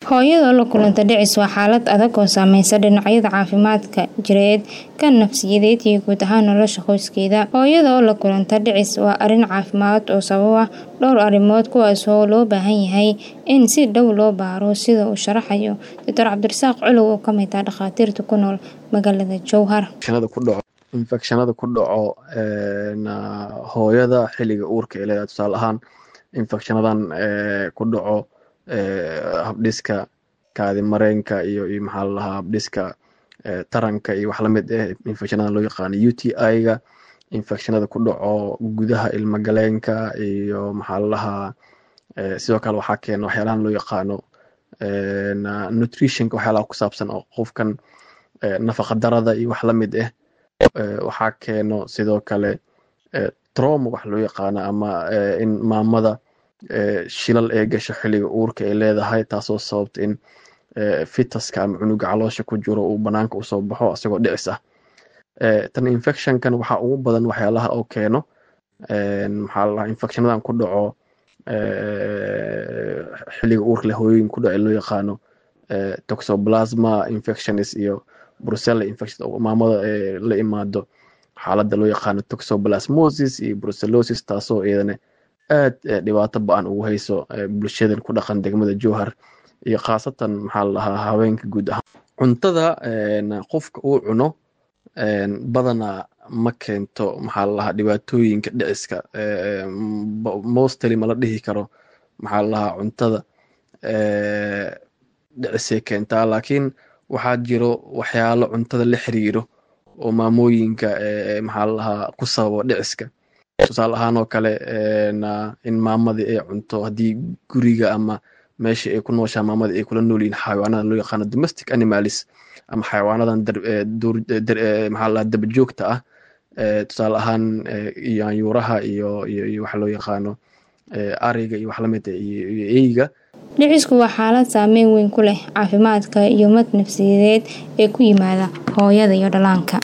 Hooyada la kulanta dhicis waa xaalad adag oo saameysa dhinacyada caafimaadka jireed, kan nafsiyadeed iyo guud ahaan nolosha qoyskeeda. Hooyada oo la kulanta dhicis waa arrin caafimaad oo sababa dhowr arrimood kuwaas oo loo baahan yahay in si dhow loo baaro sida uu sharaxayo Dr. Cabdirasaaq Culuw oo ka mid ah dhakhaatiirta ku nool magaalada Jowhar. infekshanada ku dhaco hooyada xilliga uurka ay leedahay tusaale ahaan infekshanadan ku dhaco habdhiska kaadi mareenka iyo iyo maxaa la dhahaa habdhiska taranka iyo wax lamid ah infekshanadan loo yaqaano UTI-ga infekshanada ku dhaco gudaha ilma galeenka iyo maxaa la dhahaa sidoo kale waxaa keena waxyaalahan loo yaqaano nutritionka waxyaalaha ku saabsan oo qofkan nafaqa darada iyo wax lamid ah waxaa keeno sidoo kale trauma wax loo yaqaano ama in maamada shilal ee gasho xilliga uurka ay leedahay taasoo sababta in fitaska ama cunuga caloosha ku jiro uu banaanka usoo baxo isagoo dhicis ah tan infectionkan waxaa ugu badan waxyaalaha oo keeno maxaa la dhahaa infecshanadan ku dhaco xilliga uurka leh hooyooyin ku dhaco loo yaqaano toxoplasma infections iyo brucella infection oo maamada la imaado xaaladda loo yaqaano toxoplasmosis iyo brucellosis taasoo iyadana aad dhibaato ba-an ugu hayso bulshadan ku dhaqan degmada jowhar iyo khaasatan maxaa la dhahaa haweenka guud ahaan cuntada qofka uu cuno badanaa ma keento maxaa la dhahaa dhibaatooyinka dhiciska mostly ma la dhihi karo maxaa la dhahaa cuntada dhicisay keentaa laakiin waxaa jiro waxyaalo cuntada la xiriiro oo maamooyinka maxaa la dhahaa ku sababa dhiciska tusaale ahaan oo kale in maamadii ay cunto haddii guriga ama meesha ay ku nooshaa maamadii ay kula nool yihiin xayawaanadan loo yaqaano domestic animalis ama xayawaanadan maxaa la dhahaa dabajoogta ah tusaale ahaan yaanyuuraha iyo iyo iyo waxa loo yaqaano ariga iyo wax lamid ah iyo iyo eyga dhicisku waa xaalad saameyn weyn ku leh caafimaadka iyo mid nafsiyadeed ee ku yimaada hooyada iyo dhallaanka